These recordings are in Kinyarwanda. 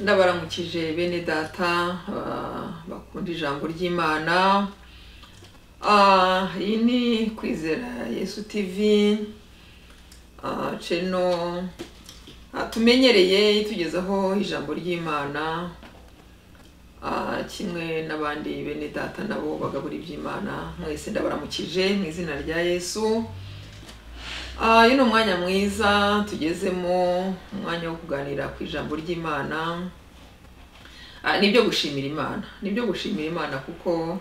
ndabaramukije bene data ah, bakunda ijambo ry'imana Ah, iyi ni kwizera yesu tv Ah, ceno ah, tumenyereye itugezaho ijambo ry'imana Ah, kimwe n'abandi bene data nabo bagabura iby'imana mwese ndabaramukije mu izina rya yesu Ah, uyu ni umwanya mwiza tugezemo umwanya wo kuganira ku ijambo ry'imana Ah, ni byo gushimira imana ni byo gushimira imana kuko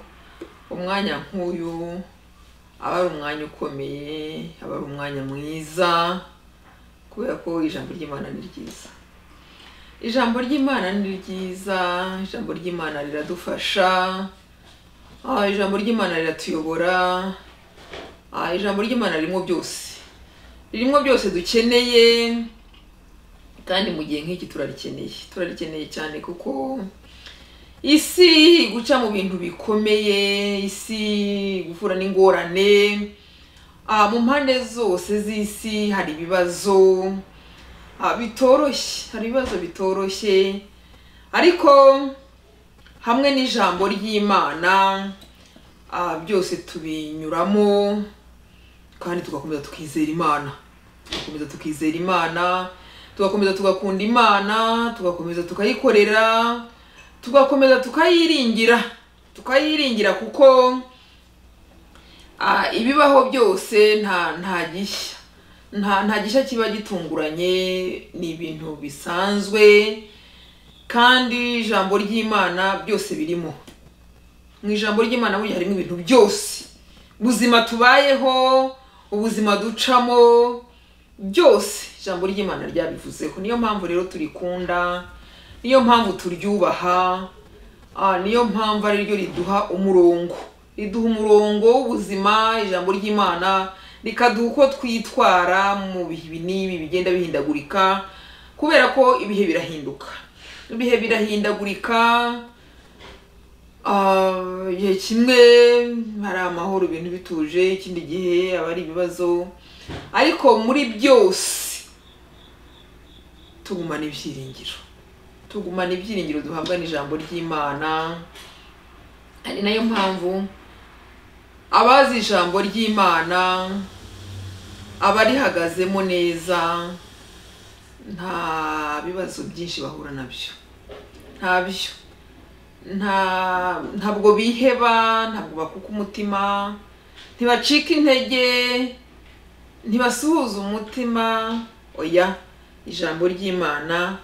umwanya nk'uyu aba ari umwanya ukomeye aba ari umwanya mwiza kubera ko ijambo ry'imana ni ryiza ijambo ry'imana ni ryiza ijambo ry'imana riradufasha Ah, ijambo ry'imana riratuyobora Ah, ijambo ry'imana ririmo byose ririmo byose dukeneye kandi mu gihe nk'iki turarikeneye turarikeneye cyane kuko isi iri guca mu bintu bikomeye isi iri guhura n'ingorane Ah, mu mpande zose z'isi hari ibibazo ah, bitoroshye hari ibibazo bitoroshye ariko hamwe n'ijambo ry'imana ah, byose tubinyuramo kandi tugakomeza tukizera imana tugakomeza tukizera imana tugakomeza tugakunda imana tugakomeza tukayikorera tugakomeza tukayiringira tukayiringira kuko ah, ibibaho byose nta nta gishya nta nta gishya kiba gitunguranye ni ibintu bisanzwe kandi ijambo ry'imana byose birimo mu ijambo ry'imana burya harimo ibintu byose ubuzima tubayeho ubuzima ducamo byose ijambo ry'imana ryabivuzeho niyo mpamvu rero turikunda niyo mpamvu turyubaha ah, niyo mpamvu ari ryo riduha umurongo riduha umurongo w'ubuzima ijambo ry'imana rikaduha uko twitwara mu bihe n'ibi bigenda bihindagurika kubera ko ibihe birahinduka ibihe birahindagurika Ah, igihe kimwe hari amahoro ibintu bituje ikindi gihe aba ari ibibazo ariko muri byose tugumana ibyiringiro tugumana ibyiringiro duhabwa n'ijambo ry'imana ari nayo mpamvu abazi ijambo ry'imana abarihagazemo neza nta bibazo byinshi bahura nabyo ntabyo nta ntabwo biheba ntabwo bakuka umutima ntibacika intege ntibasuhuza umutima oya ijambo ry'imana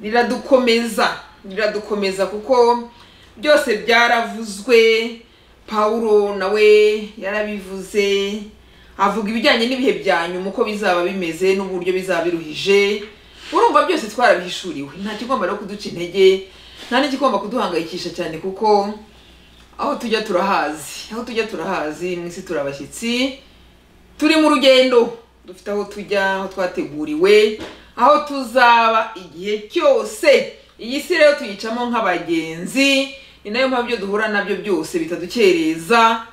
riradukomeza riradukomeza kuko byose byaravuzwe pawulo nawe yarabivuze avuga ibijyanye n'ibihe bya nyuma uko bizaba bimeze n'uburyo bizaba biruhije urumva byose twarabihishuriwe nta kigomba no kuduca intege nta n'ikigomba kuduhangayikisha cyane kuko aho tujya turahazi aho tujya turahazi mu isi turi abashyitsi turi mu rugendo dufite aho tujya aho twateguriwe aho tuzaba igihe cyose iyi si rero tuyicamo nk'abagenzi ni nayo mpamvu ibyo duhura nabyo byose bitadukereza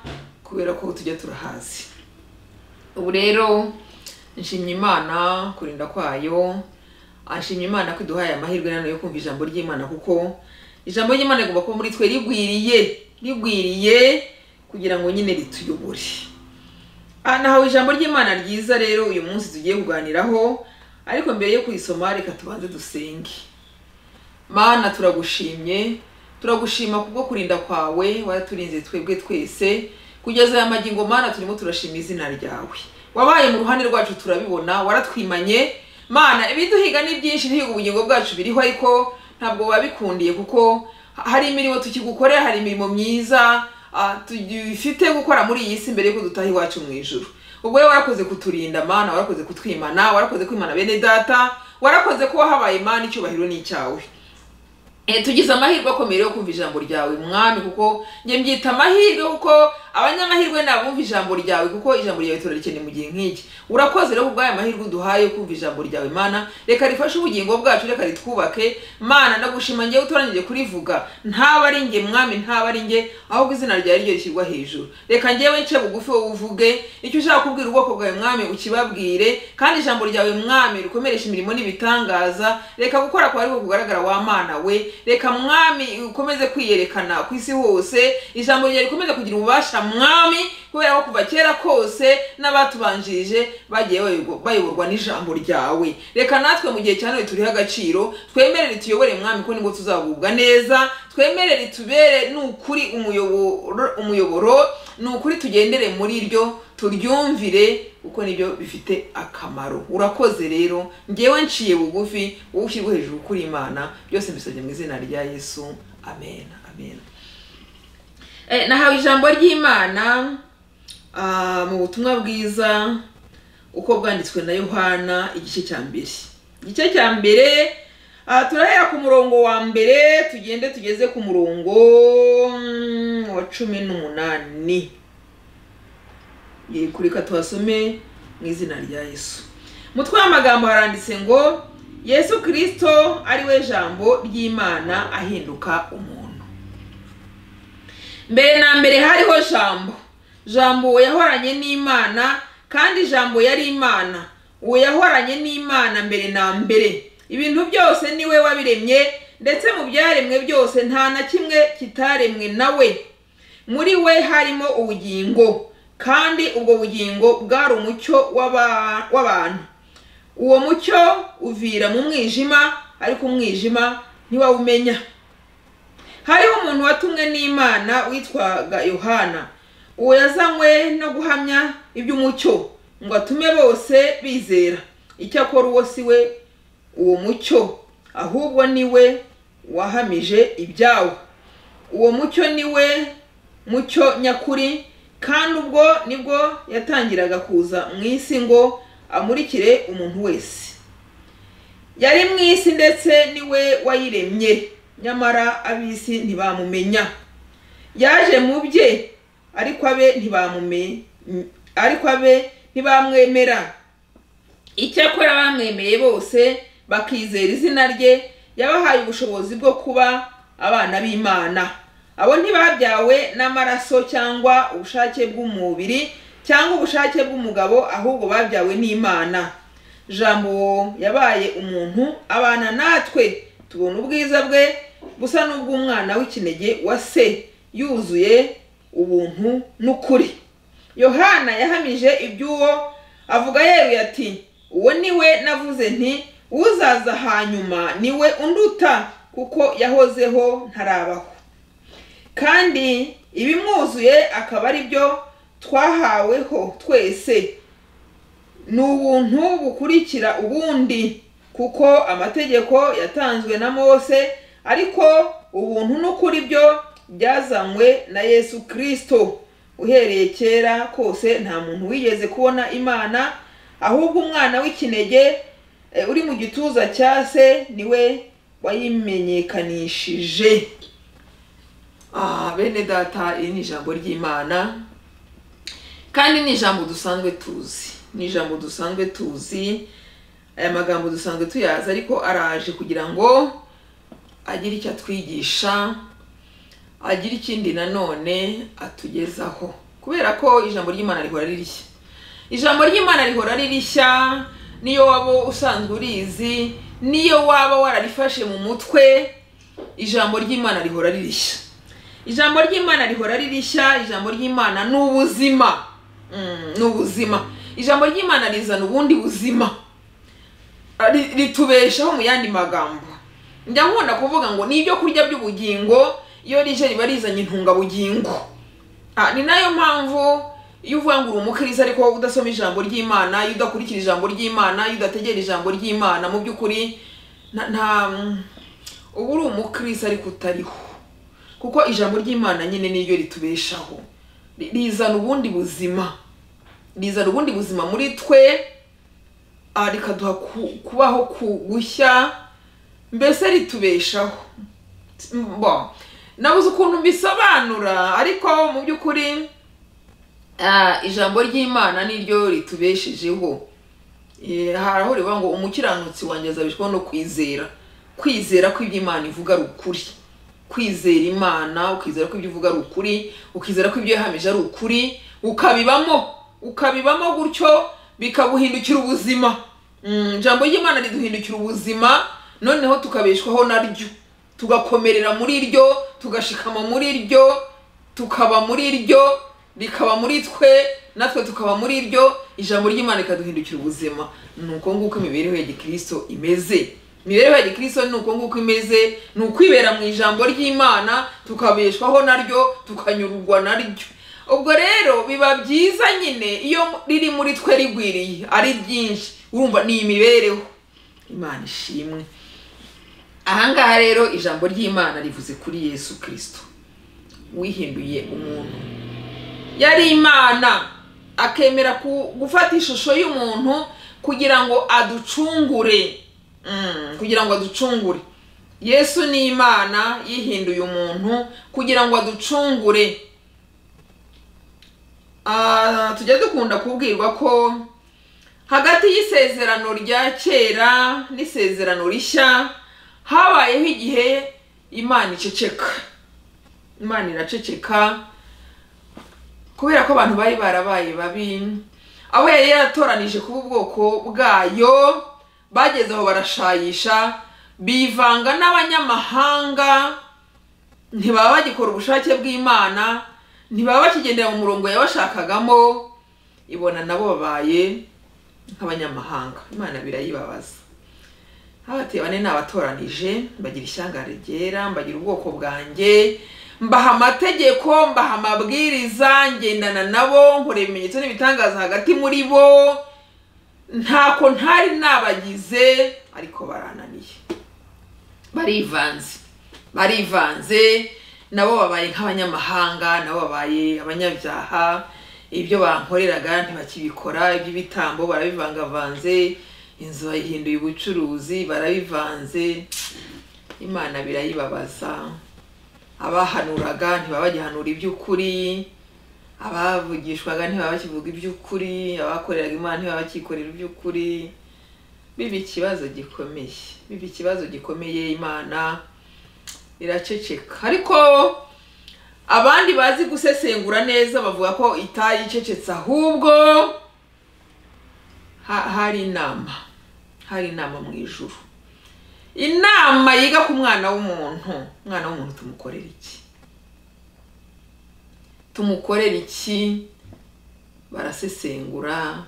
kubera ko aho tujya turahazi ubu rero nshimye imana kurinda kwayo ashimye imana ko iduhaye amahirwe nanone yo kumva ijambo ry'imana kuko ijambo ry'imana rigomba kuba muri twe rigwiriye rigwiriye kugira ngo nyine rituyobore Ah, nahawe ijambo ry'imana ryiza rero uyu munsi tugiye kuganiraho ariko mbere yo kurisoma reka tubanze dusenge mana turagushimye turagushima kubwo kurinda kwawe waraturinze twebwe twese kugeza aya magingo mana turimo turashima izina ryawe wabaye mu ruhande rwacu turabibona waratwimanye mana ibiduhiga ni byinshi ntihiga ubugingo bwacu biriho ariko ntabwo wabikundiye kuko hari imirimo tukigukorera hari imirimo myiza ah, tugifite gukora muri iyi si mbere yuko dutaha iwacu mu ijuru ubwo rero warakoze kuturinda mana warakoze kutwimana warakoze kwimana bene data warakoze kuba habaye imana icyubahiro ni icyawe Eh, tugize amahirwe akomeye yo kumva ijambo ryawe mwami kuko njye mbyita amahirwe kuko abanyamahirwe ni abumva ijambo ryawe kuko ijambo ryawe turarikeneye mu gihe nk'iki urakoze rero kubw'aya mahirwe uduhaye yo kumva ijambo ryawe mana reka rifashe ubugingo bwacu reka ritwubake mana ndagushima ngewe utoranyije kurivuga ntaba ari nge mwami ntaba ari nge ahubwo izina ryawe ryo rishyirwa hejuru reka ngewe nce bugufi wowe uvuge icyo ushaka kubwira ubwoko bwawe mwami ukibabwire kandi ijambo ryawe mwami rikomeresha imirimo n'ibitangaza reka gukora kwawe ariko kugaragara w'amana we reka mwami ukomeze kwiyerekana ku isi hose ijambo ryawe rikomeze kugira ububasha mwami kubera ko kuva kera kose n'abatubanjirije bagiye bayobo- bayoborwa n'ijambo ryawe reka natwe mu gihe cya none turiho agaciro twemerere tuyobore mwami ko nibwo tuzagubwa neza twemerere tubere n'ukuri umuyoboro umuyoboro ni ukuri tugendere muri ryo turyumvire kuko nibyo bifite akamaro urakoze rero ngewe nciye bugufi wowe ushyirwe hejuru kuri imana byose mbisabye mu izina rya yesu amen amen Eh, nahawe ijambo ry'imana ah, mu butumwa bwiza uko bwanditswe na yohana igice cya mbere igice cya mbere ah, turahera ku murongo wa mbere tugende tugeze ku murongo mm, wa cumi n'umunani kureka tuhasome mu izina rya yesu mutwe w'amagambo haranditse ngo yesu kirisito ari we jambo ry'imana ahinduka umuntu mbere na mbere hariho jambo jambo uwo yahoranye n'imana kandi jambo yari imana uwo yahoranye n'imana mbere na mbere ibintu byose ni we wabiremye ndetse mu byaremwe byose nta na kimwe kitaremwe na we muri we harimo ubugingo kandi ubwo bugingo bwari umucyo w'aba- w'abantu uwo mucyo uvira mu mwijima ariko umwijima ntiwawumenya hariho umuntu watumwe n'imana witwaga yohana uwo yazanywe no guhamya iby'umucyo ngo atume bose bizera icyakora uwo si we uwo mucyo ahubwo ni we wahamije ibyawo uwo mucyo ni we mucyo nyakuri kandi ubwo nibwo yatangiraga kuza mu isi ngo amurikire umuntu wese yari mu isi ndetse ni we wayiremye nyamara ab'isi ntibamumenya yaje mu bye ariko abe ntibamume ariko abe ntibamwemera icyakora bamwemeye bose bakizera izina rye yabahaye ubushobozi bwo kuba abana b'imana abo ntibabyawe n'amaraso cyangwa ubushake bw'umubiri cyangwa ubushake bw'umugabo ahubwo babyawe n'imana jambo yabaye umuntu abana natwe tubona ubwiza bwe busa n'ubw'umwana w'ikinege wa se yuzuye ubuntu n'ukuri yohana yahamije iby'uwo avuga yeruye ati uwo ni we navuze nti uzaza hanyuma ni we unduta kuko yahozeho ntarabaho kandi ibimwuzuye akaba ari byo twahaweho twese ni ubuntu bukurikira ubundi kuko amategeko yatanzwe na mose ariko ubuntu n'ukuri byo byazanywe na yesu kirisito uhereye kera kose nta muntu wigeze kubona imana ahubwo umwana w'ikinege eh, uri mu gituza cya se niwe wayimenyekanishije Ah, bene data iri ni ijambo ry'imana kandi ni ijambo dusanzwe tuzi ni ijambo dusanzwe tuzi aya magambo dusanzwe tuyazi ariko araje kugira ngo agire icyo atwigisha agire ikindi nanone atugezaho kubera ko ijambo ry'imana rihora ririshya ijambo ry'imana rihora ririshya niyo waba usanzwe urizi niyo waba wararifashe mu mutwe ijambo ry'imana rihora ririshya ijambo ry'imana rihora ririshya ijambo ry'imana ni ubuzima Mm, ni ubuzima ijambo ry'imana rizana ubundi buzima Ri- ritubeshaho mu yandi magambo njya nkunda kuvuga ngo ni ibyo kurya by'ubugingo iyo rije riba rizanye intungabugingo Ah, ni nayo mpamvu iyo uvuga ngo uri umukirisitu ariko wowe udasoma ijambo ry'imana iyo udakurikira ijambo ry'imana iyo udategera ijambo ry'imana mu by'ukuri nta- nta uba uri umukirisitu ariko utariho kuko ijambo ry'imana nyine niryo ritubeshaho Ri- rizana ubundi buzima rizana ubundi buzima muri twe ah, rikaduha ku- kubaho ku gushya mbese ritubeshaho bo nabuze ukuntu mbisobanura ariko mu by'ukuri ah, ijambo ry'imana niryo ritubeshejeho Eh, hari aho rivuga ngo umukiranutsi wanjye azabishwaho no kwizera kwizera ko ibyo imana ivuga ari ukuri kwizera imana ukizera ko ibyo ivuga ari ukuri ukizera ko ibyo yahamije ari ukuri ukabibamo ukabibamo gutyo bikaguhindukira ubuzima Mm, ijambo ry'imana riduhindukira ubuzima noneho tukabeshwaho naryo tugakomerera muri ryo tugashikama muri ryo tukaba muri ryo rikaba muri twe natwe tukaba muri ryo ijambo ry'imana rikaduhindukira ubuzima ni uko nguko imibereho ya gikristo imeze imibereho ya gikristo ni uko nguko imeze ni ukwibera mu ijambo ry'imana tukabeshwaho naryo tukanyurwa naryo ubwo rero biba byiza nyine iyo riri muri twe rigwiriye ari ryinshi urumva ni imibereho imana ishimwe ahangaha rero ijambo ry'imana rivuze kuri yesu kirisito wihinduye umuntu yari imana akemera ku- gufata ishusho y'umuntu kugira ngo aducungure Mm, kugira ngo aducungure yesu ni imana yihinduye umuntu kugira ngo aducungure Ah, tujya dukunda kubwirwa ko hagati y'isezerano rya kera n'isezerano rishya habayeho igihe imana iceceka imana iraceceka kubera ko abantu bari barabaye babi abo yari yaratoranije kuba ubwoko bwayo bageze aho barashayisha bivanga n'abanyamahanga ntibaba bagikora ubushake bw'imana ntibaba bakigendera mu murongo yabashakagamo ibona nabo babaye nk'abanyamahanga imana birayibabaza abateye bane nabatoranije mbagira ishyangare ryera mbagira ubwoko bwanjye mbaha amategeko mbaha amabwiriza ngendana nabo nkorera ibimenyetso n'ibitangaza hagati muri bo ntako ntari nabagize ariko barananiye barivanze barivanze nabo babaye nk'abanyamahanga nabo babaye abanyabyaha ibyo bankoreraga ntibakibikora iby'ibitambo barabivangavanze inzu bayihinduye ubucuruzi barabivanze imana birayibabaza abahanuraga ntibaba bagihanura iby'ukuri abavugishwaga ntibaba bakivuga iby'ukuri abakoreraga imana ntibaba bakikorera iby'ukuri biba ikibazo gikomeye biba ikibazo gikomeye imana iraceceka ariko abandi bazi gusesengura neza bavuga ko itayi icecetse ahubwo ha- hari inama hari inama mu ijuru inama yiga ku mwana w'umuntu umwana w'umuntu tumukorera iki tumukorera iki barasesengura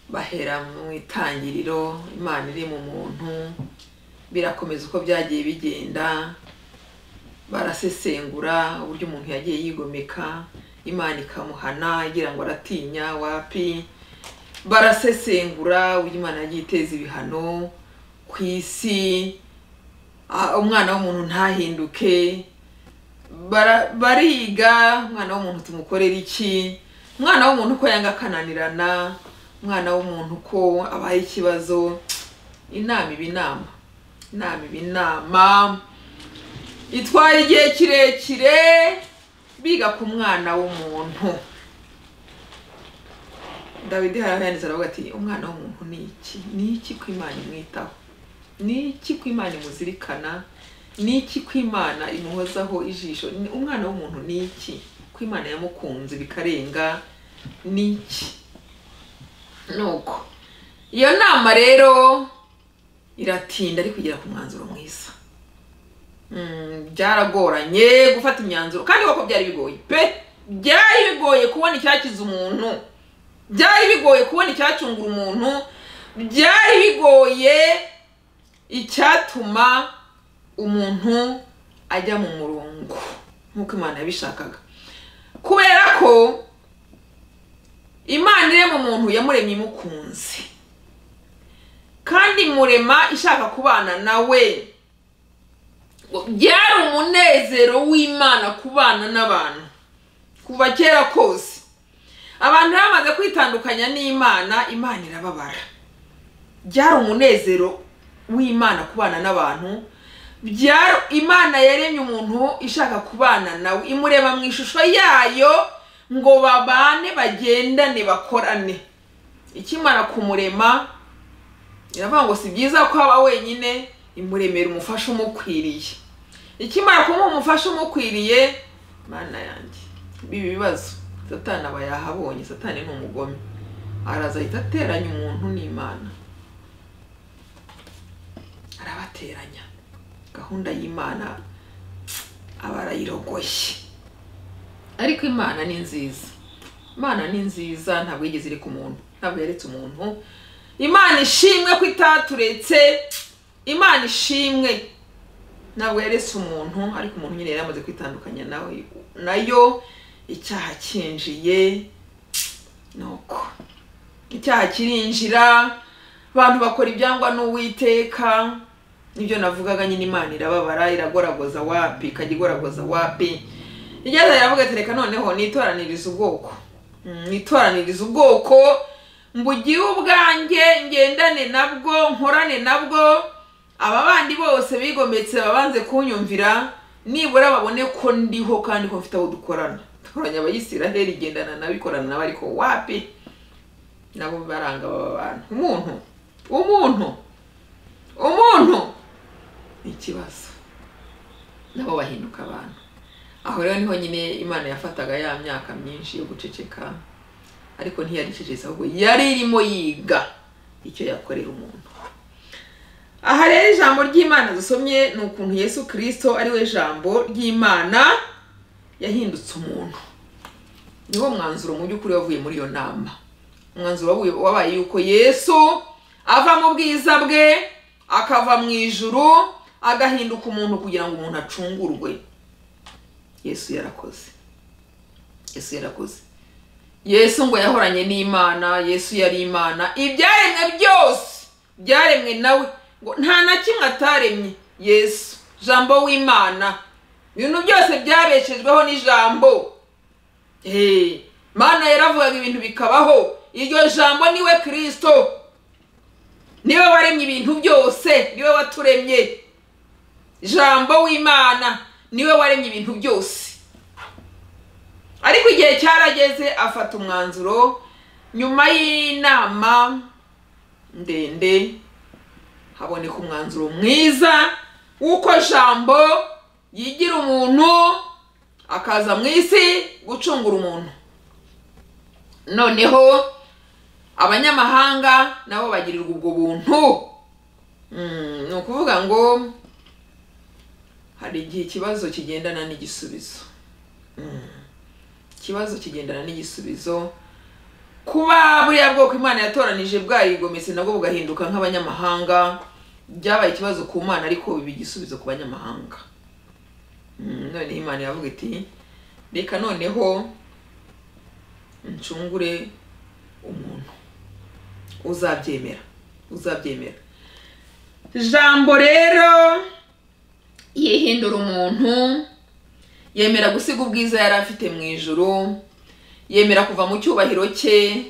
bahera mu itangiriro imana iri mu muntu birakomeza uko byagiye bigenda barasesengura uburyo umuntu yagiye yigomeka imana ikamuhana igira ngo aratinya wapi barasesengura uburyo imana yagiye iteza ibihano ku isi ah, umwana w'umuntu ntahinduke bara- bariga umwana w'umuntu tumukorera iki umwana w'umuntu ko yanga akananirana umwana w'umuntu ko abaye ikibazo inama iba inama inama iba inama itwara igihe kirekire biga ku mwana w'umuntu dawidi hari aho yanditse aravuga ati umwana w'umuntu ni iki ni iki ko imana imwitaho ni iki ko imana imuzirikana ni iki ko imana imuhozaho ijisho Ni- umwana w'umuntu ni iki ko imana yamukunze bikarenga ni iki nuko iyo nama rero iratinda ariko igera ku mwanzuro mwiza Mm, byaragoranye gufata imyanzuro kandi koko byari bigoye pe byari bigoye kubona icyakiza umuntu byari bigoye kubona icyacungura umuntu byari bigoye icyatuma umuntu ajya mu murongo nk'uko imana yabishakaga kubera ko imana irema umuntu yamuremye imukunze kandi imurema ishaka kubana nawe byari umunezero w'imana kubana n'abantu kuva kera kose abantu rero bamaze kwitandukanya n'imana imana irababara byari umunezero w'imana kubana n'abantu byaro imana yaremye umuntu ishaka kubana nawe imureba mu ishusho yayo ngo babane bagendane bakorane ikimara kumurema iravuga ngo si byiza ko aba wenyine imuremera umufasha umukwiriye ikimara kumuha umufasha umukwiriye mana yanjye ibi bibazo satani aba yahabonye satani ni umugome araza ahita ateranya umuntu n'imana arabateranya gahunda y'imana aba arayirogoye ariko imana ni nziza imana ni nziza ntabwo yigeze ireka umuntu ntabwo yaretse umuntu imana ishimwe ko itaturetse imana ishimwe ntabwo yaretse umuntu ariko umuntu nyine yari yamaze kwitandukanya nawe nayo icyaha cyinjiye nuko icyaha kirinjira abantu bakora ibyangwa n'uwiteka nibyo navugaga nyine imana irababara iragoragoza wapi ikajya igoragoza wapi igeze iravuga ati reka noneho nitoraniriza ubwoko Mm, nitoraniriza ubwoko mbugiye ubwanjye ngendane nabwo nkorane nabwo aba bandi bose bigometse babanze kunyumvira nibura babone ko ndiho kandi ko mfite aho dukorana dukoranya abayisiraheli igendana nabo ikorana nabo ariko wapi nabo baranga baba abantu umuntu umuntu umuntu ni ikibazo nabo bahinduka abantu aho rero niho nyine imana yafataga ya myaka myinshi yo guceceka ariko ntiyaricecetse ahubwo yari irimo yiga icyo yakorera umuntu aha rero ijambo ry'imana dusomye ni ukuntu yesu kirisito ari we jambo ry'imana yahindutse umuntu ni wo mwanzuro mu by'ukuri wavuye muri iyo nama umwanzuro wavuye- wabaye yuko yesu ava mu bwiza bwe akava mu ijuru agahinduka umuntu kugira ngo umuntu acungurwe yesu yarakoze yesu yarakoze yesu ngo yahoranye n'imana yesu yari imana ibyaremwe byose byaremwe nawe ngo nta na kimwe ataremye yesu jambo w'imana ibintu byose byabeshejweho n'ijambo Hey, mana yaravugaga ibintu bikabaho iryo jambo niwe kirisito niwe waremye ibintu byose niwe waturemye jambo w'imana niwe waremye ibintu byose ariko igihe cyarageze afata umwanzuro nyuma y'inama ndende haboneka umwanzuro mwiza w'uko jambo yigira umuntu akaza mu isi gucungura umuntu noneho abanyamahanga nabo bagirirwa ubwo buntu Mm, ni ukuvuga ngo hari igihe ikibazo kigendana n'igisubizo Mm. ikibazo kigendana n'igisubizo kuba buriya bwoko imana yatoranije bwarigometse nabwo bugahinduka nk'abanyamahanga byabaye ikibazo ku mana ariko biba igisubizo ku banyamahanga Mm, noneho imana iravuga iti reka noneho ncungure umuntu uzabyemera uzabyemera jambo rero yihindura umuntu yemera gusiga ubwiza yari afite mu ijuru yemera kuva mu cyubahiro cye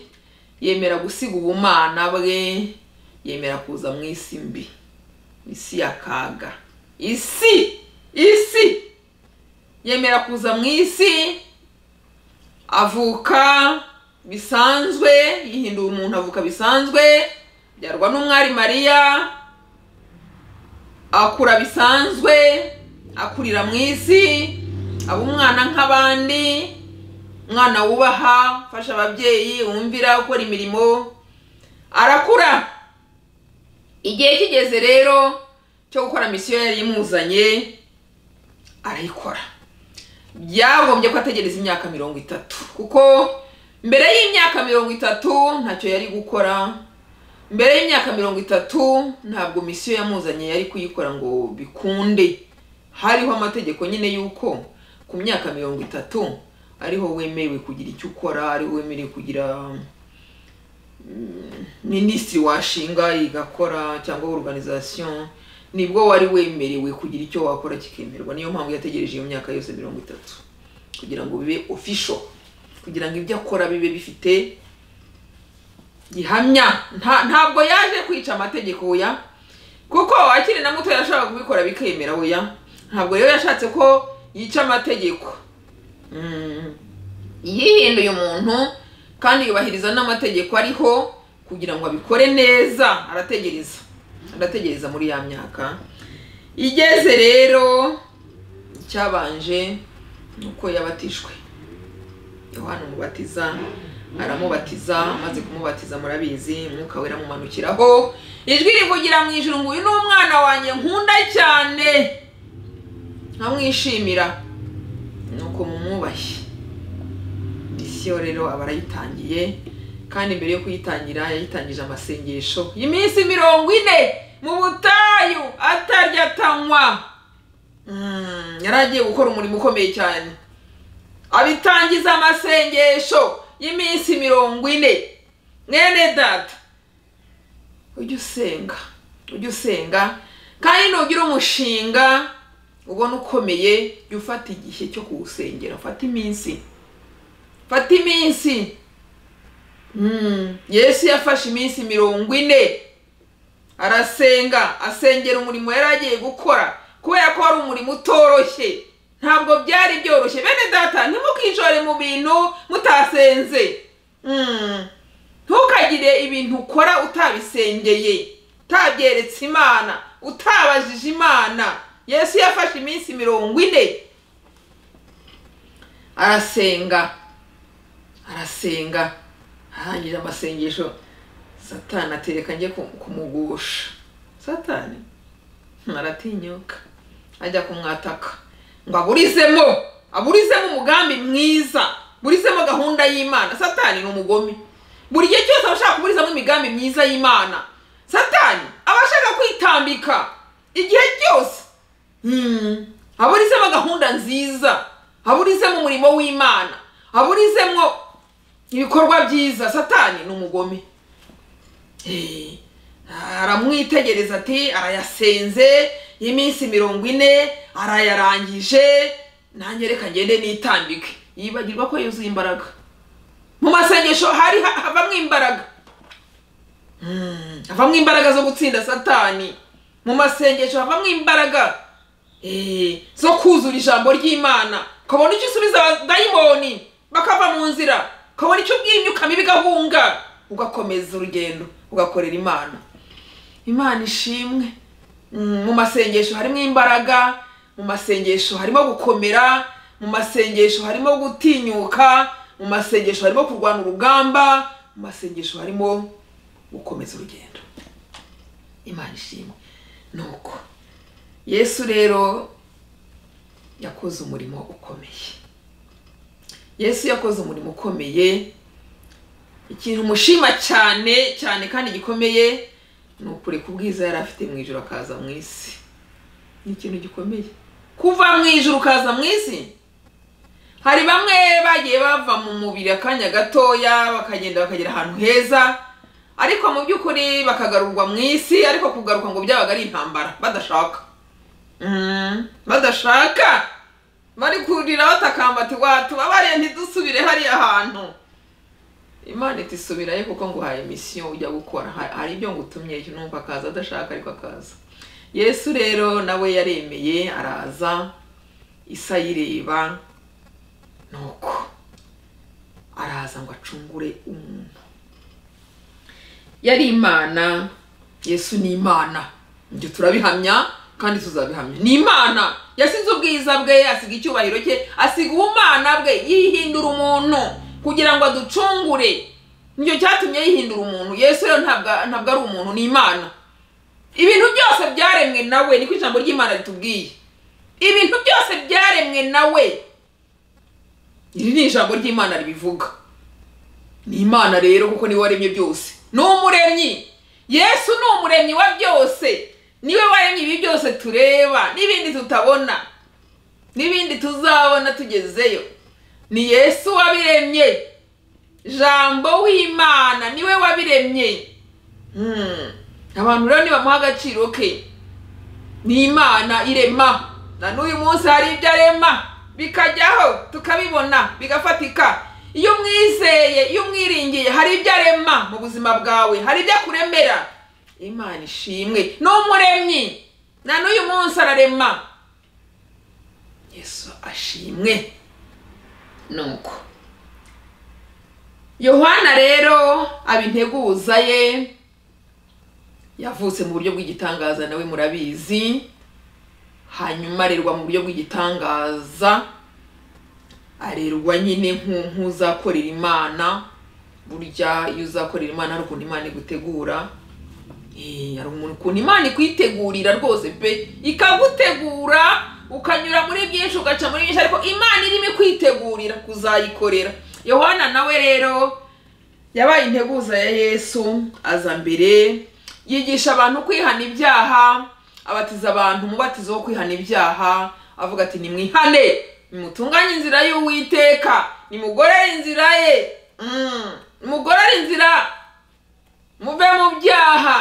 yemera gusiga ubumana bwe yemera kuza mu isi mbi isi y'akaga isi isi yemera kuza mu isi avuka bisanzwe yihindura umuntu avuka bisanzwe byarwa n'umwari mariya akura bisanzwe akurira mu isi aba umwana nk'abandi umwana wubaha ufasha ababyeyi wumvira ukora imirimo arakura igihe kigeze rero cyo gukora misiyo yari imuzanye arayikora byagombye ko ategereza imyaka mirongo itatu kuko mbere y'imyaka mirongo itatu ntacyo yari gukora mbere y'imyaka mirongo itatu ntabwo misiyo yamuzanye yari kuyikora ngo bikunde hariho amategeko nyine y'uko ku myaka mirongo itatu ariho wemerewe kugira icyo ukora ariho wemerewe kugira mm, minisitiri washinga igakora cyangwa organization nibwo wari wemerewe kugira icyo wakora kikemerwa niyo mpamvu yategereje iyo myaka yose mirongo itatu kugira ngo bibe official kugira ngo ibyo akora bibe bifite gihamya Nta- ntabwo yaje kwica amategeko ya kuko akiri na muto yashakaga kubikora bikemera oya ntabwo rero yashatse ko yica amategeko Mm. yihinduye umuntu kandi yubahiriza n'amategeko ariho kugira ngo abikore neza arategereza arategereza muri ya myaka igeze rero icyabanje ni uko yabatijwe yohana umubatiza aramubatiza amaze kumubatiza murabizi umwuka wera amumanukiraho ijwi rivugira mu ijuru ngo uyu ni umwana wanjye nkunda cyane nkamwishimira nuko mumubahe misiyo rero aba arayitangiye kandi mbere yo kuyitangira yayitangije amasengesho iminsi mirongo ine mu butayu atarya atanywa Mm, yari agiye gukora umurimo ukomeye cyane abitangiza amasengesho y'iminsi mirongo ine mwene data ujye usenga ujye usenga kandi nugira umushinga ubona ukomeye jya ufata igihe cyo kuwusengera ufata iminsi fata iminsi Mm, yesu yafashe iminsi mirongo ine arasenga asengera umurimo yari agiye gukora kubera ko wari umurimo utoroshye ntabwo byari byoroshye bene data ntimukishore mu bintu mutasenze Mm. ntukagire ibintu ukora utabisengeye utabyeretse imana utabajije imana yesu yafashe iminsi mirongo ine arasenga arasenga arangije amasengesho satani atereka njye kumugusha satani aratinyuka ajya kumwataka ngo aburizemo aburizemo umugambi mwiza burizemo gahunda y'imana satani ni umugome buri gihe cyose aba ashaka kuburizamo imigambi myiza y'imana satani aba ashaka kwitambika igihe cyose Hmm. aburizemo gahunda nziza aburizemo umurimo w'imana aburizemo ibikorwa byiza satani ni umugome Eh, aramwitegereza ati arayasenze y'iminsi mirongo ine arayarangije nanjye reka ngende nitambike yibagirwa ko yuzuye imbaraga mu masengesho hari ha- havamwo imbaraga Mm, havamwo imbaraga zo gutsinda satani mu masengesho havamwo imbaraga eh, zo kuzura ijambo ry'imana ukabona icyo usubiza abadayimoni bakava mu nzira ukabona icyo ubwimyuka mibi igahunga ugakomeza urugendo ugakorera imana imana ishimwe Mm, mu masengesho harimo imbaraga mu masengesho harimo gukomera mu masengesho harimo gutinyuka mu masengesho harimo kurwana urugamba mu masengesho harimo gukomeza urugendo imana ishimwe nuko yesu rero yakoze umurimo ukomeye yesu yakoze umurimo ukomeye ikintu mushima cyane cyane kandi gikomeye ni ukureka ubwiza yari afite mu ijoro akaza mu isi ni ikintu gikomeye kuva mu ijoro ukaza mu isi hari bamwe bagiye bava mu mubiri akanya gatoya bakagenda bakagera ahantu heza ariko mu by'ukuri bakagarurwa mu isi ariko kugaruka ngo byabaga ari intambara badashaka Mm, badashaka bari kurira batakamba ati watubabariye ntidusubire hariya hantu imana iti subirayo kuko nguhaye misiyo ujya gukora Ha- hari ibyo ngutumye cyo numva akaza adashaka ariko akaza yesu rero nawe yaremeye araza isa ayireba nuko araza ngo acungure umuntu yari imana yesu ni imana ibyo turabihamya kandi tuzabihamya ni imana yasize ubwiza bwe asiga icyubahiro cye asiga ubumana bwe yihindura umuntu kugira ngo aducungure nicyo cyatumye yihindura umuntu yesu rero ntabwo ntabwo ari umuntu ni imana ibintu byose byaremwe nawe niko ijambo ry'imana ritubwiye ibintu byose byaremwe nawe iri ni ijambo ry'imana ribivuga ni imana rero kuko niwe waremye byose ni umuremyi yesu ni umuremyi wa byose niwe waremye ibi byose tureba n'ibindi tutabona n'ibindi tuzabona tugezeyo ni yesu wabiremye jambo w'imana niwe wabiremye Hmm. abantu rero nibamuha agaciro ke ni imana irema na n'uyu munsi hari ibyo arema bikajyaho tukabibona bigafatika iyo umwizeye iyo umwiringiye hari ibyo arema mu buzima bwawe hari ibyo akuremera imana ishimwe ni umuremyi na n'uyu munsi ararema yesu ashimwe nuko yohana rero aba integuza ye yavutse mu buryo bw'igitangaza nawe murabizi hanyuma arerwa mu buryo bw'igitangaza arerwa nyine nk'uzakorera imana burya iyo uzakorera imana hari ukuntu imana igutegura Eh, hari umuntu ukuntu imana ikwitegurira rwose pe ikagutegura ukanyura muri byinshi ugaca muri byinshi ariko imana irimo ikwitegurira kuzayikorera yohana nawe rero yabaye integuza ya yesu aza mbere yigisha abantu kwihana ibyaha abatiza abantu umubatizo wo kwihana ibyaha avuga ati nimwihane nimutunganye inzira y'uwiteka nimugorere inzira ye Mm, nimugorere inzira muve mu byaha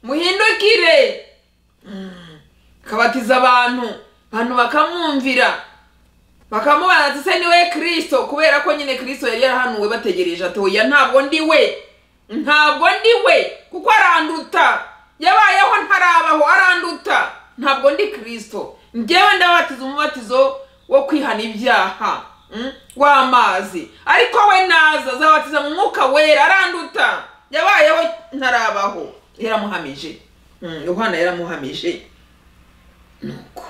muhindukire Mm, akabatiza abantu abantu bakamwumvira bakamubaza ati se niwe kirisito kubera ko nyine kirisito yari yarahanuwe bategereje ati oya ntabwo ndi we ntabwo ndi we kuko aranduta yabayeho ntarabaho aranduta ntabwo ndi kirisito njyewe ndabatiza umubatizo wo kwihana ibyaha mm, w'amazi ariko we naza azabatiza mu mwuka wera aranduta yabayeho ntarabaho yaramuhamije Mm, yohana yaramuhamije nuko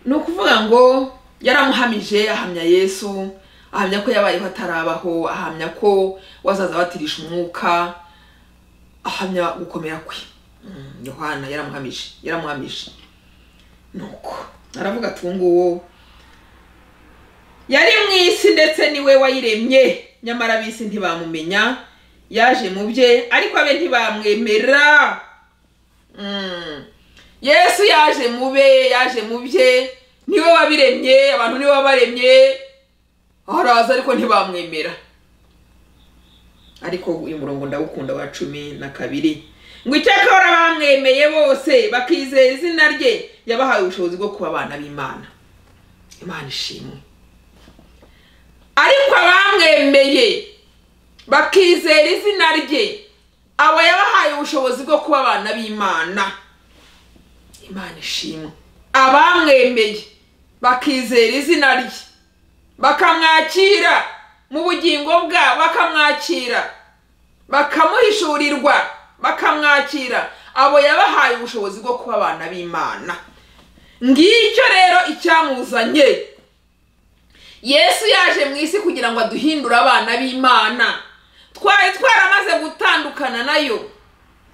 ni ukuvuga ngo yaramuhamije ahamya yesu ahamya ko yabayeho atarabaho ahamya ko wazaza abatirisha umwuka ahamya gukomera kwe Mm, yohana yaramuhamije yaramuhamije nuko aravuga ati uwo nguwo yari mu isi ndetse niwe wayiremye nyamara ab'isi ntibamumenya yaje mu bye ariko abe ntibamwemera Mm. yesu yaje mu be yaje mu bye niwe wabiremye abantu niwe wabaremye araza ariko ntibamwemera ariko uyu murongo ndawukunda wa cumi na kabiri ngo icyakora bamwemeye bose bakizera izina rye yabahaye ubushobozi bwo kuba abana b'imana imana ishimwe ariko abamwemeye bakizera izina rye aba yabahaye ubushobozi bwo kuba abana b'imana imana ishimwe abamwemeye bakizera izina rye bakamwakira mu bugingo bwa bakamwakira bakamuhishurirwa bakamwakira abo yabahaye ubushobozi bwo kuba abana b'imana ngicyo rero icyamuzanye yesu yaje mu isi kugira ngo aduhindure abana b'imana twari twaramaze gutandukana nayo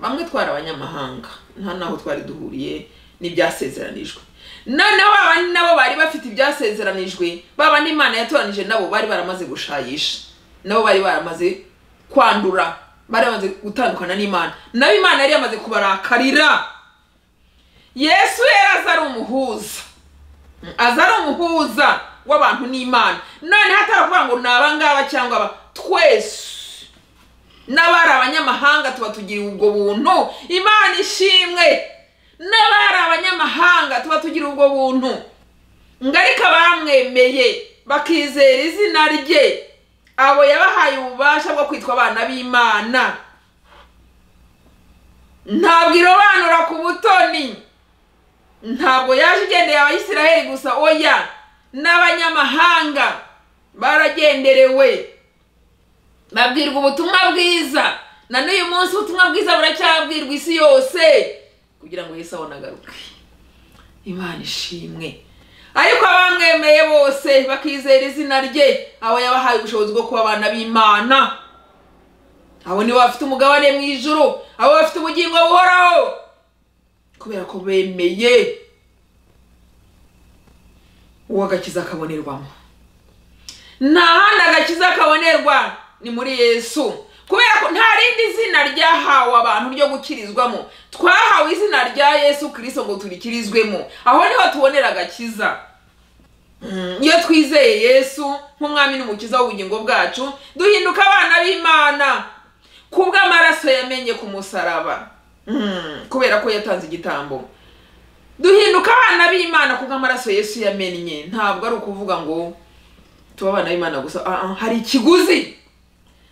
bamwe twari abanyamahanga nta n'aho twari duhuriye n'ibyasezeranijwe noneho abandi nabo bari bafite ibyasezeranijwe baba n'imana yatoranije nabo bari baramaze gushayisha nabo bari baramaze kwandura bari bamaze gutandukana n'imana nabo imana yari yamaze kubarakarira yesu yari aza ari umuhuza aza ari umuhuza w'abantu n'imana noneho ataravuga ngo ni abangaba cyangwa aba twese n'abari abanyamahanga tuba tugiriye ubwo buntu imana ishimwe n'abari abanyamahanga tuba tugira ubwo buntu ngo ariko abamwemeye bakizera izina rye abo yabahaye ububasha bwo kwitwa abana b'imana ntabwo irobanura ku butoni ntabwo yaje igendeye abayisiraheli gusa oya n'abanyamahanga baragenderewe babwirwa ubutumwa bwiza na n'uyu munsi ubutumwa bwiza buracyabwirwa isi yose kugira ngo yesu abone agaruke imana ishimwe ariko abamwemeye bose bakizera izina rye abo yabahaye ubushobozi bwo kuba abana b'imana abo nibo bafite umugabane mu ijuru abo bafite ubugingo buhoraho kubera ko bemeye uwo agakiza akabonerwamo nta handi agakiza kabonerwa ni muri yesu kubera ko nta rindi zina ryahawe abantu ryo gukirizwamo twahawe izina rya yesu kirisito ngo turikirizwemo aho niho tubonera agakiza Mm, iyo twizeye yesu nk'umwami n'umukiza w'ubugingo bwacu duhinduka abana b'imana kubw'amaraso yamenye ku musaraba Mm, kubera ko yatanze igitambo duhinduka abana b'imana kubw'amaraso yesu yamennye ntabwo ari ukuvuga ngo tuba abana b'imana gusa Ah, ah, hari ikiguzi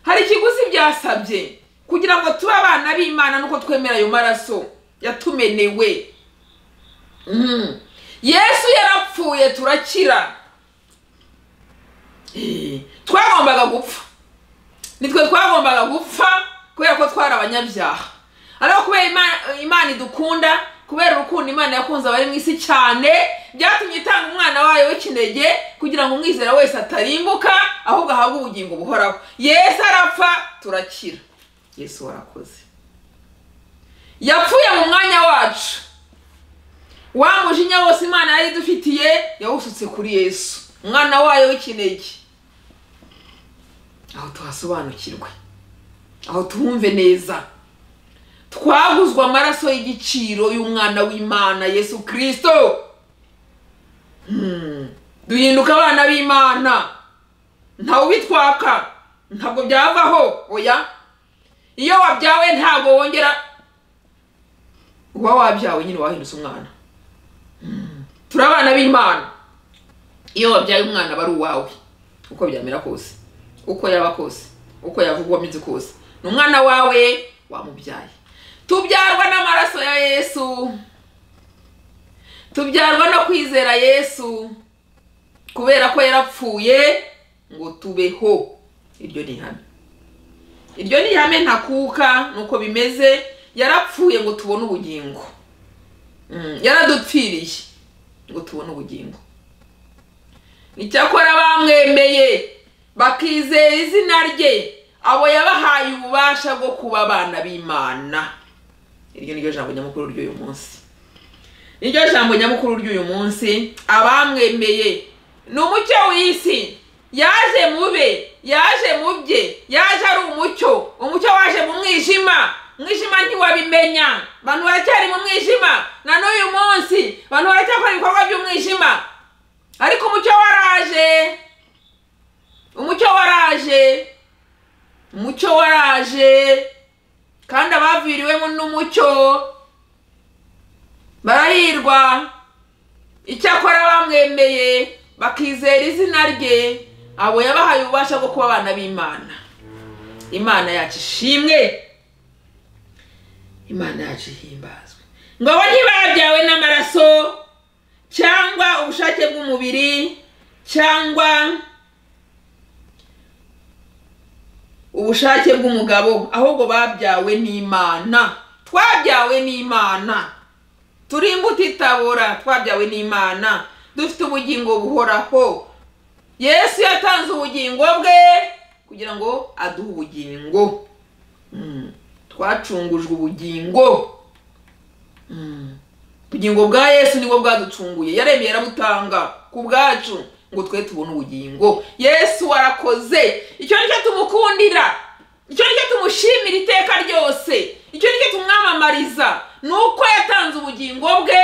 hari ikiguzi byasabye kugira ngo tube abana b'imana nuko twemera ayo maraso yatumenewe Mhm. yesu yarapfuye turakira Eh, twagombaga gupfa nitwe twagombaga gupfa kubera ko twari abanyabyaha ariko kubera Ima- imana idukunda kubera urukundo imana yakunze abari mu isi cyane byatumye itanga umwana wayo w'ikinege kugira ngo umwizera wese atarimbuka ahubwo ahabwe ubugingo buhoraho yesu arapfa turakira yesu warakoze yapfuye mu mwanya wacu wa mujinya wose imana yari idufitiye yawusutse kuri yesu umwana wayo w'ikinege aho tuhasobanukirwe aho tuwumve neza twaguzwa amaraso y'igiciro y'umwana w'imana yesu kirisito Hmm. duhinduka abana b'imana ntawe ubitwaka ntabwo byavaho oya iyo wabyawe ntabwo wongera uba wabyawe nyine wahindutse umwana Hmm. turi abana b'imana iyo wabyaye umwana aba ari uwawe uko byamera kose uko yaba kose uko yavugwa ameze kose ni umwana wawe wamubyaye tubyarwa n'amaraso ya yesu tubyarwa no kwizera yesu kubera ko yarapfuye ngo tubeho iryo ni ihame iryo ni ihame ntakuka nuko bimeze yarapfuye ngo tubone ubugingo Mm, yaradupfiriye ngo tubone ubugingo icyakora bamwemeye bakizera izina rye abo yabahaye ububasha bwo kuba abana b'imana iryo ni ryo jambo nyamukuru ry'uyu munsi iryo jambo nyamukuru ry'uyu munsi abamwemeye ni umucyo w'isi yaje mu be yaje mu bye yaje ari umucyo umucyo waje mu mwijima umwijima ntiwabimenya abantu baracyari mu mwijima na n'uyu munsi abantu baracyakora ibikorwa by'umwijima ariko umucyo waraje umucyo waraje umucyo waraje kandi abaviriwemo n'umucyo barahirwa icyakora bamwemeye bakizera izina rye abo yabahaye ububasha bwo kuba abana b'imana imana yacu ishimwe imana yacu ihimbazwe ngo abo ntibabyawe n'amaraso cyangwa ubushake bw'umubiri cyangwa ubushake bw'umugabo ahubwo babyawe n'imana twabyawe n'imana turi imbuto itabora twabyawe n'imana dufite ubugingo buhoraho yesu yatanze ubugingo bwe kugira ngo aduhe ubugingo Mm. twacungujwe ubugingo ubugingo bwa yesu nibwo bwaducunguye yaremye yarabutanga ku bwacu ngo twe tubone ubugingo yesu arakoze icyo nicyo tumukundira icyo nicyo tumushimira iteka ryose icyo nicyo tumwamamariza ni uko yatanze ubugingo bwe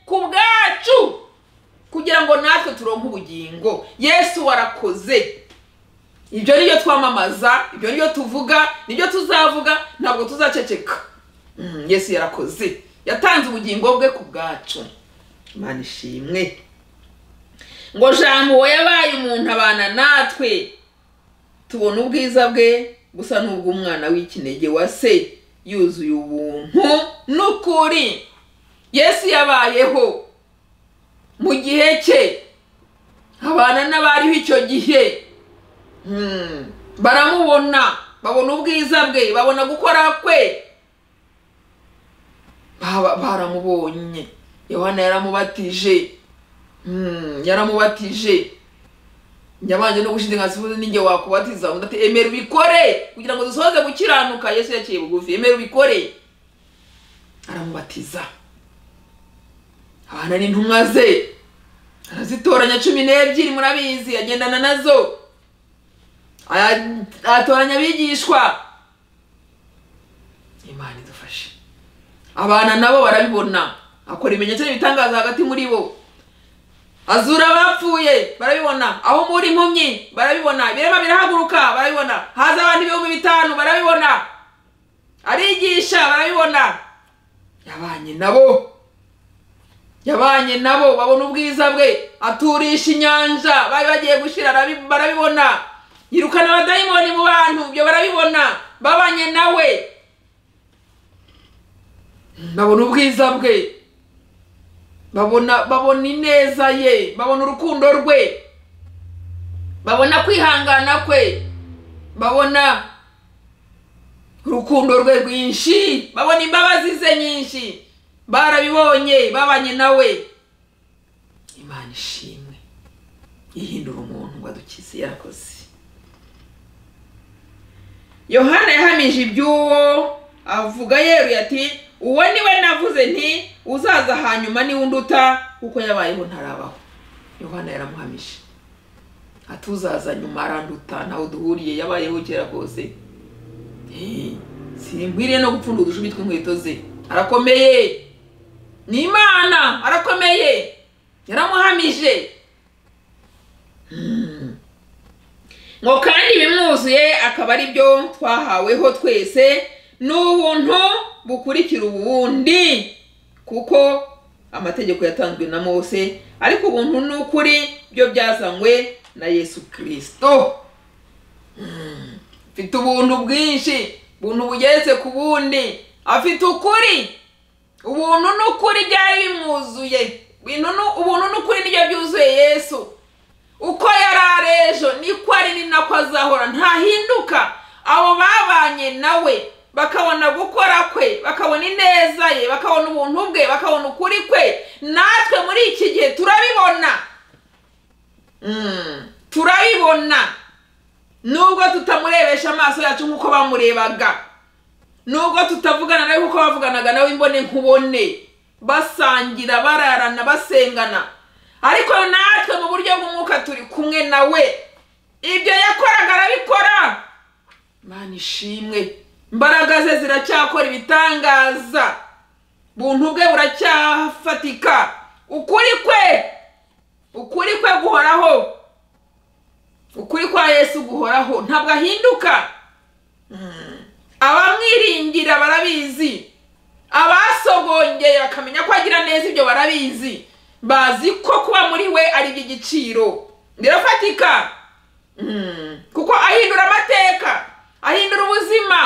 ku bwacu kugira ngo natwe turonke ubugingo yesu warakoze ibyo nibyo twamamaza ibyo nibyo tuvuga nibyo tuzavuga ntabwo tuzaceceka Mm, yesu yarakoze yatanze ubugingo bwe ku bwacu imana ishimwe ngo jambo yabaye umuntu abana natwe tubona ubwiza bwe busa n'ubw'umwana w'ikinege wa se yuzuye ubuntu n'ukuri yesu yabayeho mu gihe cye abana n'abariho icyo gihe Hmm. baramubona babona ubwiza bwe babona gukora kwe Baba- baramubonye yohana yaramubatije Hmm, yaramubatije nyabanje no gushidikanza ubuze ninjye wakubatiza undi ati emera ubikore kugira ngo dusohoze gukiranuka yesu yaciye bugufi emera ubikore aramubatiza abana ni intumwa ze arazitoranya cumi n'ebyiri murabizi agendana nazo Aya- atoranya abigishwa imana idufashe abana nabo barabibona akora ibimenyetso n'ibitangaza hagati muri bo azura abapfuye barabibona aho muri impumyi barabibona ibirema birahaguruka barabibona haza abantu ibihumbi bitanu barabibona arigisha barabibona yabanye nabo yabanye nabo babona ubwiza bwe aturisha inyanja bari bagiye gushira arabi- barabibona yirukana abadayimoni mu bantu ibyo barabibona babanye nawe babona ubwiza bwe babona babona ineza ye babona urukundo rwe babona kwihangana kwe babona urukundo rwe rwinshi babona imbabazi ze nyinshi barabibonye babanye nawe imana ishimwe ihindura umuntu ngo adukize yarakoze yohana yahamije iby'uwo avuga yeruye ati uwo niwe navuze nti uzaza hanyuma niwe unduta kuko yabayeho ntarabaho yohana yaramuhamije ati uzaza nyuma aranduta ntawe duhuriye yabayeho kera rwose Eh, sinkwiriye no gupfunda udushumi tw'inkweto ze arakomeye ni imana arakomeye yaramuhamije ngo kandi ibimwuzuye akaba ari byo twahaweho twese ni ubuntu bukurikira ubundi kuko amategeko yatanzwe na mose ariko ubuntu ni ukuri byo byazanywe na yesu kirisito Mm. afite ubuntu bwinshi ubuntu bugeretse ku bundi afite ukuri ubuntu ni ukuri byari bimwuzuye Ibintu ni- ubuntu ni ukuri nibyo byuzuye yesu uko yari ari ejo niko ari ni nako azahora ntahinduka abo babanye nawe bakabona gukora kwe bakabona ineza ye bakabona ubuntu bwe bakabona ukuri kwe natwe muri iki gihe turabibona Mm, turabibona nubwo tutamurebesha amaso yacu nk'uko bamurebaga nubwo tutavugana nawe nk'uko bavuganaga nawe imbone nkubone basangira bararana basengana ariko natwe mu buryo bw'umwuka turi kumwe nawe ibyo yakoraga arabikora mana ishimwe imbaraga ze ziracyakora ibitangaza buntu bwe buracyafatika ukuri kwe ukuri kwe guhoraho ukuri kwa yesu guhoraho ntabwo ahinduka Mm. abamwiringira barabizi abasogongeye bakamenya ko agira neza ibyo barabizi bazi ko kuba muri we ari iby'igiciro birafatika Mm. kuko ahindura amateka ahindura ubuzima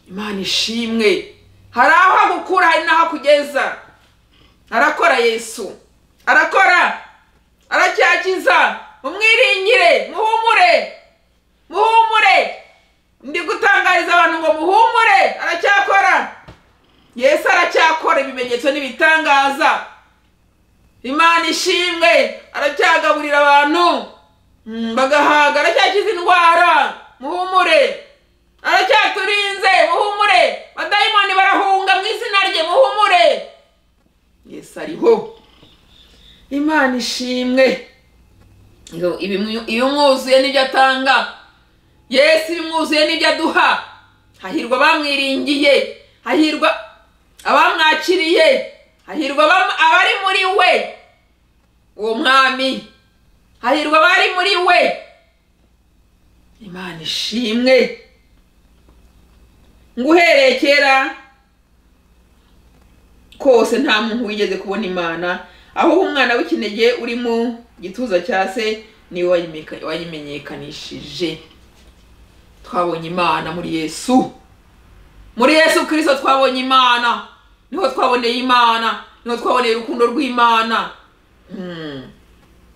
imana ishimwe hari aho agukura hari n'aho akugeza arakora yesu arakora aracyakiza mumwiringire muhumure muhumure ndi gutangariza abantu ngo muhumure aracyakora yesu aracyakora ibimenyetso n'ibitangaza imana ishimwe aracyagaburira abantu mm, bagahaga aracyakiza indwara muhumure aracyaturinze muhumure badayimoni barahunga mu izina rye muhumure yesu ariho imana ishimwe Ngo ibimu- ibimwuzuye n'ibyo atanga yesu ibimwuzuye n'ibyo aduha hahirwa abamwiringiye hahirwa abamwakiriye hahirwa abam- abari muri we uwo mwami hahirwa abari muri we imana ishimwe ngo uhereye kera kose nta muntu wigeze kubona imana aho umwana w'ikinege uri mu gituza cya se niwe wayimeka- wayimenyekanishije twabonye imana muri yesu muri yesu kirisito twabonye imana niho twaboneye imana niho twaboneye urukundo rw'imana Mm.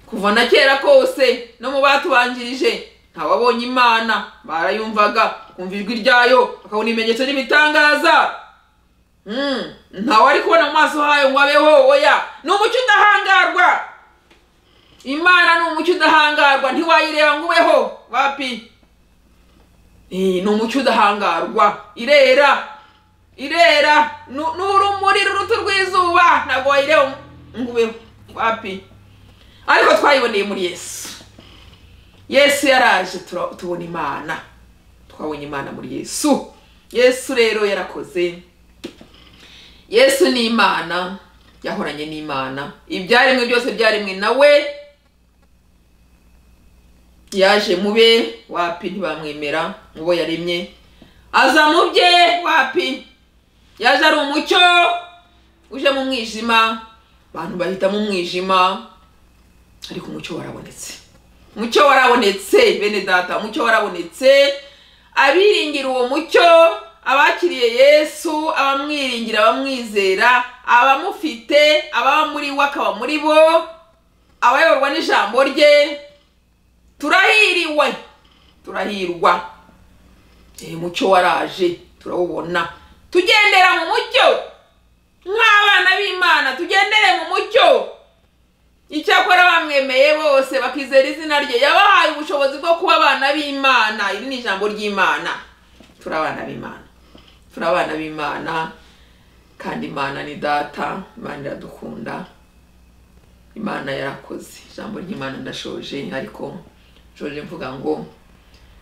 kuva na kera kose no mu batubanjirije ntawabonye imana barayumvaga kumva ijwi ryayo bakabona ibimenyetso n'ibitangaza Mm, ntawe ari kubona mu maso hayo ngo abeho oya ni umucyo udahangarwa imana ni umucyo udahangarwa ntiwayireba ngo ubeho wapi Eh, ni umucyo udahangarwa irera irera ni ni urumuri ruruta rw'izuba ntabwo wayireba ngo ubeho wapi ariko twayiboneye muri yesu yesu yaraje tura- tubona imana twabonye imana muri yesu yesu rero yarakoze yesu ni imana yahoranye n'imana ibyaremwe byose byaremwe nawe yaje mu be wapi ntibamwemera mu bo yaremye aza mu bye wapi yaje ari umucyo uje mu mwijima abantu bahita mu mwijima ariko umucyo warabonetse umucyo warabonetse bene data umucyo warabonetse abiringira uwo mucyo abakiriye yesu abamwiringira abamwizera abamufite ababa muri we akaba muri bo abayoborwa n'ijambo rye turahiriwe turahirwa Eh, mucyo waraje turawubona tugendera mu mucyo nk'abana b'imana tugendere mu mucyo icyakora bamwemeye bose bakizera izina rye yabahaye ubushobozi bwo kuba abana b'imana iri ni ijambo ry'imana turi abana b'imana turi abana b'imana kandi imana ni data imana iradukunda imana yarakoze ijambo ry'imana ndashoje ariko nshoje mvuga ngo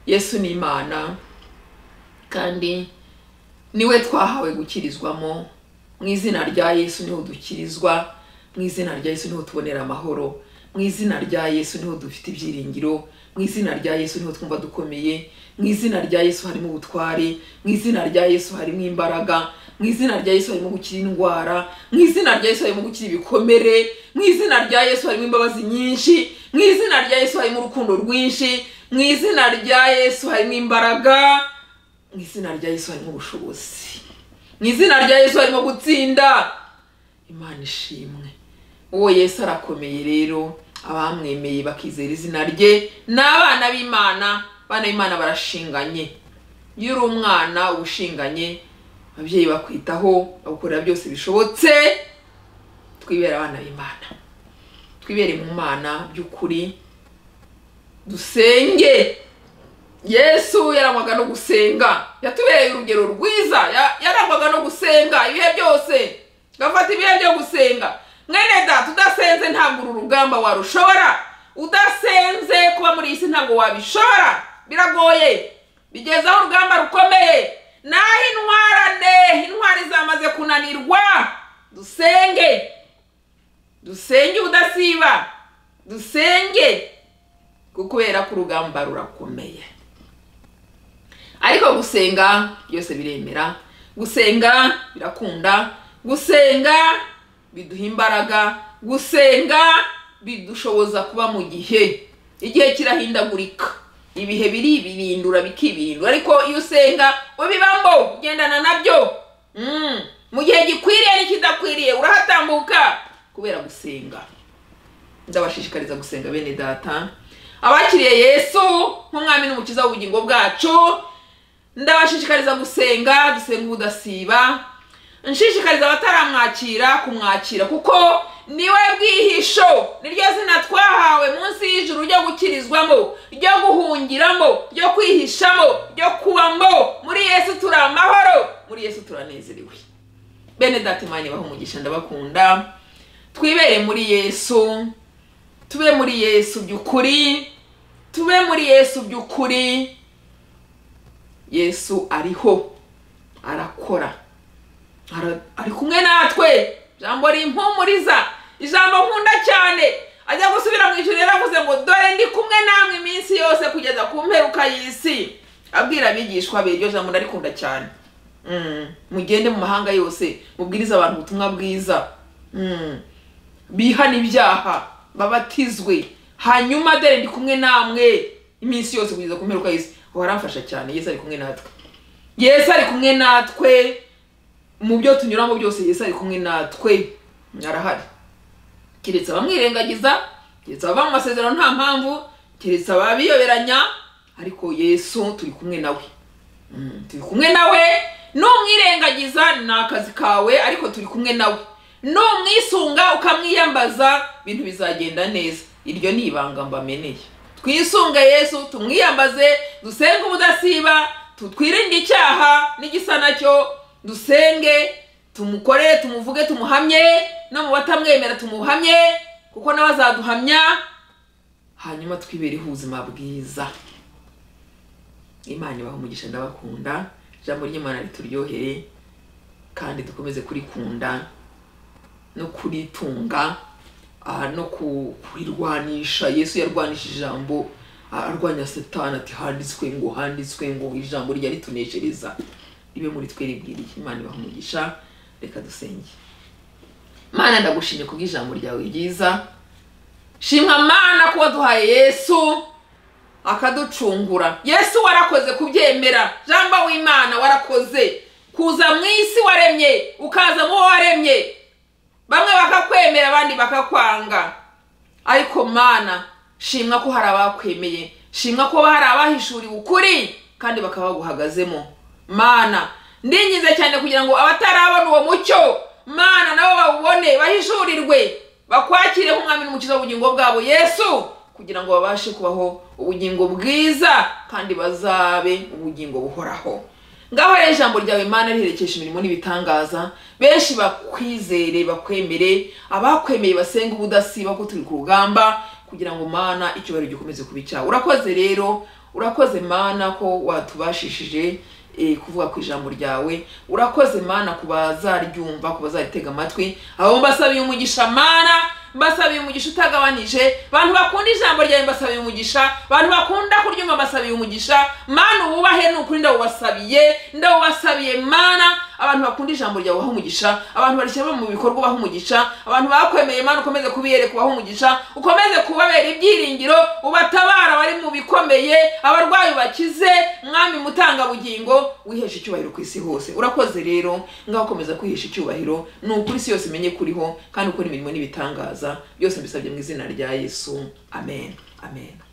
yesu ni imana kandi niwe twahawe gukirizwamo mu izina rya yesu niho dukirizwa mu izina rya yesu niho tubonera amahoro mu izina rya yesu niho dufite ibyiringiro mu izina rya yesu niho twumva dukomeye mu izina rya yesu harimo ubutware mu izina rya yesu harimo imbaraga mu izina rya yesu harimo gukira indwara mu izina rya yesu harimo gukira ibikomere mu izina rya yesu harimo imbabazi nyinshi mu izina rya yesu harimo urukundo rwinshi mu izina rya yesu harimo imbaraga mu izina rya yesu harimo ubushobozi mu izina rya yesu harimo gutsinda imana ishimwe uwo yesu arakomeye rero abamwemeye bakizera izina rye ni abana b'imana abana b'imana barashinganye iyo uri umwana uba ushinganye ababyeyi bakwitaho bagukorera byose bishobotse twibera abana b'imana twibere mu mana by'ukuri dusenge yesu yarangwaga no gusenga yatubereye urugero rwiza ya- yarangwaga no gusenga ibihe byose gafata ibihe byo gusenga mwene data udasenze ntabwo uru rugamba warushobora udasenze kuba muri iyi si ntabwo wabishobora biragoye bigeze aho urugamba rukomeye naho intwarane intwari zamaze kunanirwa dusenge dusenge ubudasiba dusenge kuko kubera ko urugamba rurakomeye ariko gusenga byose biremera gusenga birakunda gusenga biduha imbaraga gusenga bidushoboza kuba mu gihe igihe kirahindagurika ibihe biribirindura bikibirindura ariko iyo usenga ubibamo ugendana nabyo Mm. mu gihe gikwiriye n'ikidakwiriye urahatambuka kubera gusenga ndabashishikariza gusenga bene data abakiriye yesu nk'umwami n'umukiza w'ubugingo bwacu ndabashishikariza gusenga dusenga ubudasiba nshishikariza abataramwakira kumwakira kuko niwe bwihisho niryo zina twahawe munsi y'ijuru ryo gukirizwamo ryo guhungiramo ryo kwihishamo ryo kubamo muri yesu turi amahoro muri yesu turanezerewe bene data imana ibaha umugisha ndabakunda twibere muri yesu tube muri yesu by'ukuri tube muri yesu by'ukuri yesu ariho arakora Ara- ari kumwe natwe ijambo rimpumuriza ijambo nkunda cyane ajya gusubira mu ijoro yaravuze ngo dore ndi kumwe namwe iminsi yose kugeza ku mperuka y'isi abwira abigishwa be iryo jambo ndarikunda cyane Mm. mugende mu mahanga yose mubwirize abantu ubutumwa bwiza Mm. bihane ibyaha babatizwe hanyuma dore ndi kumwe namwe iminsi yose kugeza ku mperuka y'isi uwo aramfasha cyane yesu ari kumwe natwe yesu ari kumwe natwe mu byo tunyuramo byose yesu ari kumwe natwe arahari keretse abamwirengagiza keretse abava mu masezerano nta mpamvu keretse ababiyoberanya ariko yesu turi kumwe nawe Mm, turi kumwe nawe numwirengagiza ni akazi kawe ariko turi kumwe nawe numwisunga ukamwiyambaza ibintu bizagenda neza iryo ni ibanga mbameneye twisunge yesu tumwiyambaze dusenge ubudasiba tu- twirinde icyaha n'igisa nacyo dusenge tumukore tumuvuge tumuhamye no mu batamwemera tumuhamye kuko nawe azaduhamya hanyuma twibereho ubuzima bwiza imana ibaha umugisha ndabakunda ijambo ry'imana rituryohere kandi dukomeze kurikunda no kuritunga ah, no ku- kurirwanisha yesu yarwanishije ijambo ah, arwanya satani ati handitswe ngo handitswe ngo ijambo rya rituneshereza ribe muri twe ribwiriye imana ibaha umugisha reka dusenge mana ndagushimye kubw'ijambo ryawe ryiza shimwa mana kuba duhaye yesu akaducungura yesu warakoze kubyemera jamba w'imana warakoze kuza mu isi waremye ukaza mu wo waremye bamwe bakakwemera abandi bakakwanga ariko mana shimwa ko hari abakwemeye shimwa ko hari abahishuriwe ukuri kandi bakaba baguhagazemo mana ndingize cyane kugira ngo abatarabona uwo mucyo mana nabo bawubone bahishurirwe bakwakire nk'umwami n'umukiza w'ubugingo bwabo yesu kugira ngo babashe kubaho ubugingo bwiza kandi bazabe ubugingo buhoraho ngaho rero ijambo ryawe mana riherekesha imirimo n'ibitangaza benshi bakwizere bakwemere abakwemeye basenge ubudasiba ko turi ku rugamba kugira ngo mana icyubahiro gikomeze kuba icyawe urakoze rero urakoze mana ko watubashishije eh, kuvuga ku ijambo ryawe urakoze mana ku bazaryumva ku bazaritega amatwi abo mbasabiye umugisha mana mbasabiye umugisha utagabanije bantu bakunda ijambo ryawe mbasabiye umugisha bantu bakunda kuryumva mbasabiye umugisha mana ububahe ni ukuri ndawubasabiye ndawubasabiye mana abantu bakunda ijambo ryawe ubaha umugisha abantu barishyira mu bikorwa ubaha umugisha abantu bakwemeye mana ukomeze kubiyereka ubaha umugisha ukomeze kubabera ibyiringiro ubatabara abari mu bikomeye abarwayi bakize mwami mutangabugingo wiheshe icyubahiro ku isi hose urakoze rero ngaho komeza kwihesha icyubahiro ni ukuri isi yose imenye kuriho kandi ukora imirimo n'ibitangaza byose mbisabye mu izina rya yesu amen amen